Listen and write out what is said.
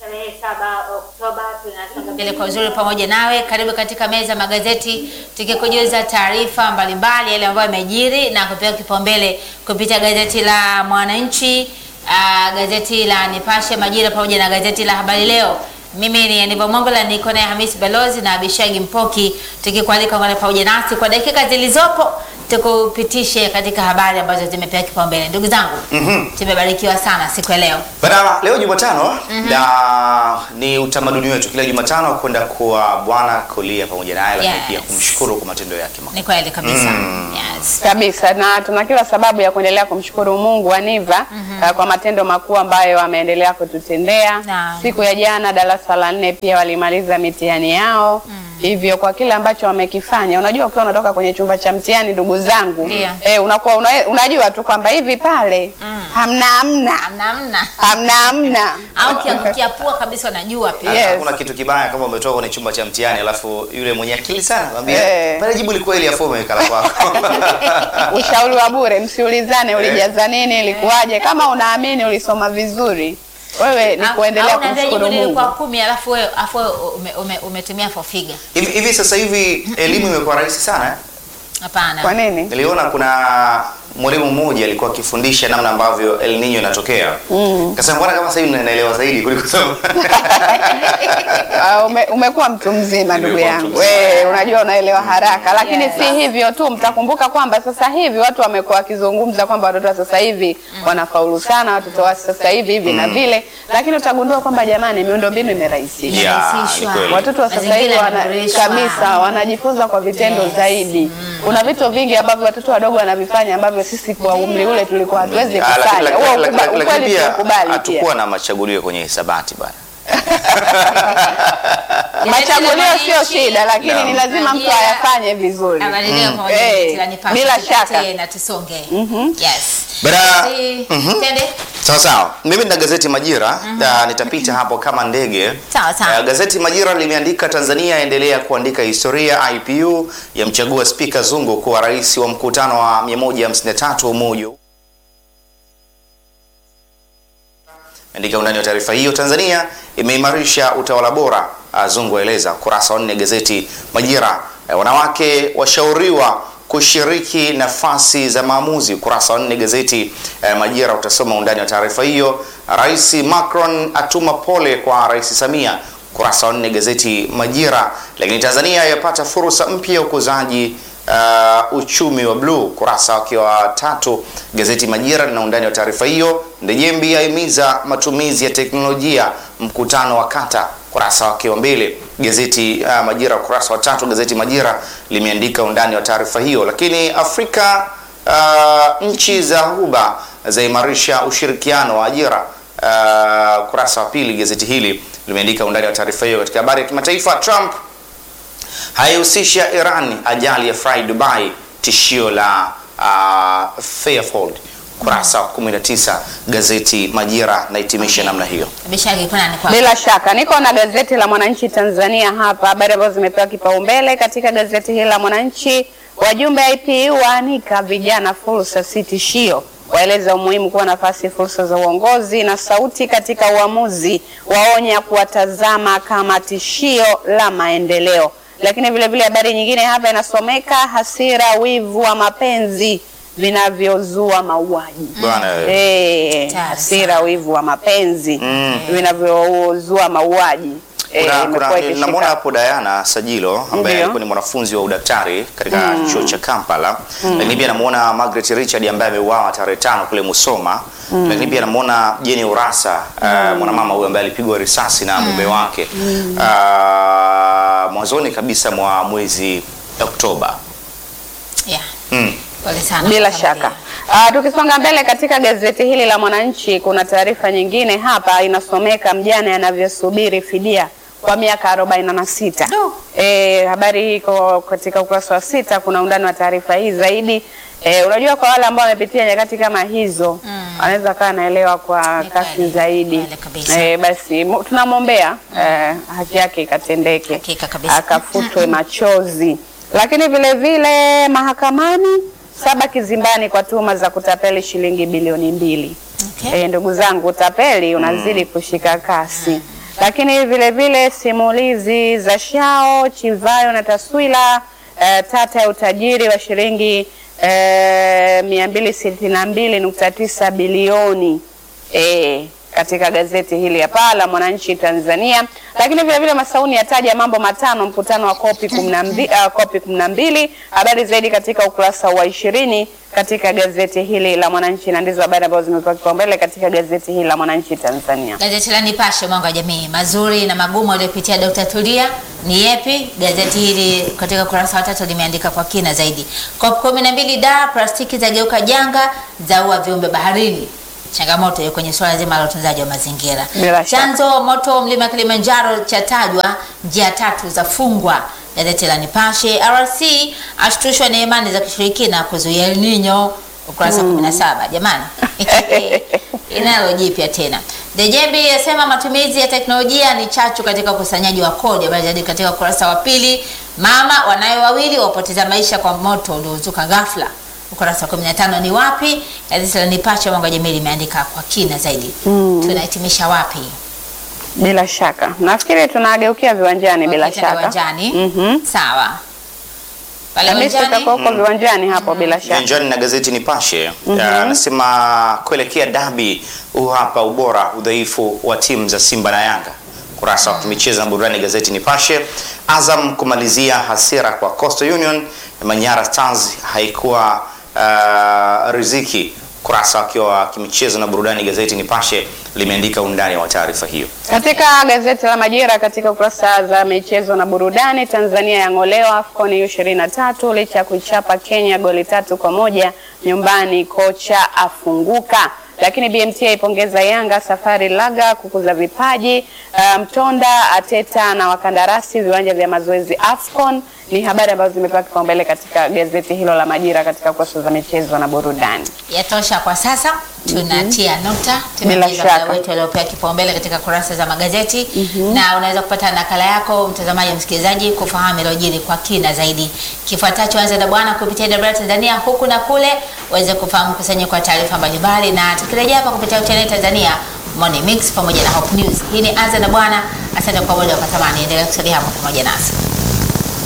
tarehe saba Oktoba tunasonga mbele kwa uzuri pamoja nawe. Karibu katika meza ya magazeti, tukikujuza taarifa mbalimbali yale ambayo yamejiri na kupewa kipaumbele kupitia gazeti la Mwananchi, uh, gazeti la Nipashe, Majira pamoja na gazeti la Habari Leo. Mimi ni Aniva Mongola, niko naye Hamisi Balozi na Abishagi Mpoki, tukikualika ngana pamoja nasi kwa dakika zilizopo tukupitishe katika habari ambazo zimepewa kipaumbele. Ndugu zangu, tumebarikiwa sana siku ya leo. Bana, leo Jumatano na ni utamaduni wetu kila Jumatano kwenda kwa Bwana kulia pamoja naye, lakini Yes. pia kumshukuru kwa matendo yake makubwa. Ni kweli kabisa. Yes. kabisa na tuna kila sababu ya kuendelea kumshukuru Mungu Aniva uh, kwa matendo makuu ambayo ameendelea kututendea. Naam. Siku ya jana darasa la nne pia walimaliza mitihani yao hivyo kwa kile ambacho wamekifanya. Unajua, ukiwa unatoka kwenye chumba cha mtihani, ndugu zangu, Ndio. eh, unakuwa una, unajua tu kwamba hivi pale hamna hamna Hamna hamna. hamna hamna Au kiangukia pua kabisa unajua pia. Yes. Hakuna kitu kibaya kama umetoka kwenye chumba cha mtihani alafu yule mwenye akili sana anambia Eh. pale jibu liko hili afu umeweka la kwako. ushauri wa bure, msiulizane ulijaza nini, ilikuwaje. Kama unaamini ulisoma vizuri, wewe ni Au- kuendelea au unaambia kumshukuru jibu lilikuwa Mungu. kumi alafu wewe alafu wewe ume, ume, umetumia for figure. Hivi hivi sasa hivi elimu imekuwa rahisi sana eh? Hapana. Kwa nini? Niliona kuna mwalimu mmoja alikuwa akifundisha namna ambavyo El Nino inatokea. Mm. Kasema mbona kama sasa hivi naelewa zaidi kuliko sasa. Ah, ume, umekuwa mtu mzima ndugu Nimekuwa mtu yangu, mzima. wewe unajua unaelewa haraka, lakini Yes. si hivyo tu. Mtakumbuka kwamba sasa hivi watu wamekuwa wakizungumza kwamba watoto wa sasa hivi wanafaulu sana, watoto wa sasa hivi hivi na vile, lakini utagundua kwamba jamani, miundombinu imerahisishwa. Yeah, Imerahisishwa. ni kweli. Watoto wa sasa hivi Mazingira wana, yameboreshwa. kabisa wanajifunza kwa vitendo Yes. zaidi. Kuna vitu vingi ambavyo watoto wadogo wanavifanya ambavyo sisi kwa umri ule tulikuwa hatuwezi Ah, lakini- kufanya. lakini- Huo lakini- ukuba- lakini ukweli pia tukubali pia. hatukuwa na machagulio kwenye hisabati bana. Machagulio sio Mwananchi, shida, lakini No. ni lazima mtu Majira. ayafanye vizuri. Habari leo pamoja na Eh, gazeti la Nipashe. bila Tupitie shaka. na tusonge. Yes. Bana, Si- mhm. Tende? Sawa sawa. Mimi nina gazeti Majira na nitapita hapo kama ndege. Sawa sawa. Eh, gazeti Majira limeandika Tanzania yaendelea kuandika historia. IPU yamchagua Spika Zungu kuwa rais wa mkutano wa 153 wa Umoja andika undani wa taarifa hiyo. Tanzania imeimarisha utawala bora, ah, Zungu aeleza. Kurasa wa nne gazeti Majira. Eh, wanawake washauriwa kushiriki nafasi za maamuzi. Ukurasa wa nne gazeti eh, Majira utasoma undani wa taarifa hiyo. Rais Macron atuma pole kwa Rais Samia. Ukurasa wa nne gazeti Majira. Lakini Tanzania yapata fursa mpya ya ukuzaji uh, uchumi wa bluu. Kurasa wake wa tatu gazeti Majira lina undani wa taarifa hiyo. Ndejembi ahimiza matumizi ya teknolojia mkutano wa kata. Kurasa wake wa mbele gazeti uh, Majira, ukurasa wa tatu gazeti Majira limeandika undani wa taarifa hiyo. Lakini Afrika uh, nchi za Ghuba zaimarisha ushirikiano wa ajira. Uh, kurasa wa pili gazeti hili limeandika undani wa taarifa hiyo. Katika habari ya kimataifa, Trump haihusisha Iran ajali ya Fly Dubai, tishio la uh, Fairfold. Kurasa wa 19 gazeti Majira nahitimisha namna hiyo. Bishagi kuna ni kwa. Bila shaka niko na gazeti la Mwananchi Tanzania hapa, habari ambazo zimepewa kipaumbele katika gazeti hili la Mwananchi. Wajumbe IPU waanika vijana fursa si tishio, waeleza umuhimu kuwa nafasi fursa za uongozi na sauti katika uamuzi, waonya kuwatazama kama tishio la maendeleo. Lakini vile vile habari nyingine hapa inasomeka hasira, wivu wa mapenzi vinavyozua mauaji. Bwana wewe. Eh, Hatari hasira, sana. wivu wa mapenzi Mm. vinavyozua mauaji. Eh, Kuna, imekuwa kuna, ikishika- namwona hapo Diana Sajilo ambaye Ndiyo. alikuwa ni mwanafunzi wa udaktari katika chuo cha Kampala, lakini pia namuona Margaret Richard ambaye ameuawa tarehe tano kule Musoma, lakini pia namuona Jenny Urasa uh, mwanamama huyu ambaye alipigwa risasi na mume wake uh, mwanzoni kabisa mwa mwezi Oktoba. Yeah. Mm. Pole sana. Bila kwa shaka. familia. Ah, tukisonga mbele katika gazeti hili la Mwananchi kuna taarifa nyingine hapa inasomeka mjane anavyosubiri fidia kwa miaka 46. Do. Eh, habari hii iko katika ukurasa wa sita, kuna undani wa taarifa hii zaidi. Eh, unajua kwa wale ambao wamepitia nyakati kama hizo Mm. anaweza kaa anaelewa kwa Ni kasi kweli, zaidi. kweli kabisa. Eh, basi mu- tunamwombea eh, haki yake ikatendeke, Hakika kabisa. akafutwe machozi. Lakini vile vile mahakamani saba kizimbani kwa tuhuma za kutapeli shilingi bilioni mbili. Okay. Eh, ndugu zangu, utapeli unazidi kushika kasi. lakini vile vile simulizi za Shao, Chivayo na Taswira, eh, tata ya utajiri wa shilingi eh, mia mbili sitini na mbili nukta tisa bilioni eh, katika gazeti hili hapa la Mwananchi Tanzania. Lakini vile vile Masauni yataja mambo matano mkutano wa kopi kumi na mbili, uh, kopi kumi na mbili. Habari zaidi katika ukurasa wa ishirini katika gazeti hili la Mwananchi, na ndizo habari ambazo zimepewa kipaumbele katika gazeti hili la Mwananchi Tanzania. Gazeti la Nipashe mwanga wa jamii, mazuri na magumu aliyopitia Dr. Tulia ni yepi? Gazeti hili katika ukurasa wa tatu limeandika kwa kina zaidi. COP 12 da plastiki zageuka janga zaua viumbe baharini. Changamoto hiyo kwenye suala zima la utunzaji wa mazingira. Bila shaka. Chanzo moto mlima Kilimanjaro chatajwa, njia tatu za fungwa. Gazeti la Nipashe. RC ashtushwa na imani za kishirikina kuzuia El Nino, ukurasa 17. Jamani, inalo jipya tena. Dejembi yasema matumizi ya teknolojia ni chachu katika ukusanyaji wa kodi. Habari zaidi katika ukurasa wa pili. Mama wanayo wawili wapoteza maisha kwa moto uliozuka ghafla. Ukurasa wa 15 ni wapi? Gazeti la Nipashe mwanga wa jamii limeandika kwa kina zaidi. Tunahitimisha wapi? Bila shaka nafikiri tunageukia viwanjani. Bila Wakati na shaka Viwanjani. Mhm. Sawa. Pale Hamisi, viwanjani. utakuwa huko viwanjani hapo bila shaka. Viwanjani na gazeti Nipashe anasema kuelekea dabi, huu hapa ubora udhaifu wa timu za Simba na Yanga. Kurasa wa michezo na burudani gazeti Nipashe. Azam kumalizia hasira kwa Coastal Union. Manyara Stars haikuwa uh, riziki. Kurasa wakiwa wa kimichezo na burudani gazeti Nipashe limeandika undani wa taarifa hiyo. Katika gazeti la Majira katika kurasa za michezo na burudani, Tanzania yang'olewa AFCON U23 licha ya kuichapa Kenya goli tatu kwa moja nyumbani, kocha afunguka. Lakini BMT aipongeza Yanga safari laga kukuza vipaji. Uh, Mtonda ateta na wakandarasi viwanja vya mazoezi AFCON. Ni habari ambazo zimepewa kipaumbele katika gazeti hilo la Majira katika kurasa za michezo na burudani. Yatosha kwa sasa, tunatia nukta. Bila Tumemaliza shaka. muda wetu aliopewa kipaumbele katika kurasa za magazeti na unaweza kupata nakala yako mtazamaji, msikilizaji, kufahamu iliyojiri kwa kina zaidi. Kifuatacho, anza na bwana kupitia Dabra Tanzania huku na kule, uweze kufahamu kusanyiko kwa taarifa mbalimbali, na tukirejea hapa kupitia channel Tanzania Morning Mix pamoja na Hope News. Hii ni anza na bwana. Asante kwa muda wa thamani, endelea kusalia hapo pamoja nasi.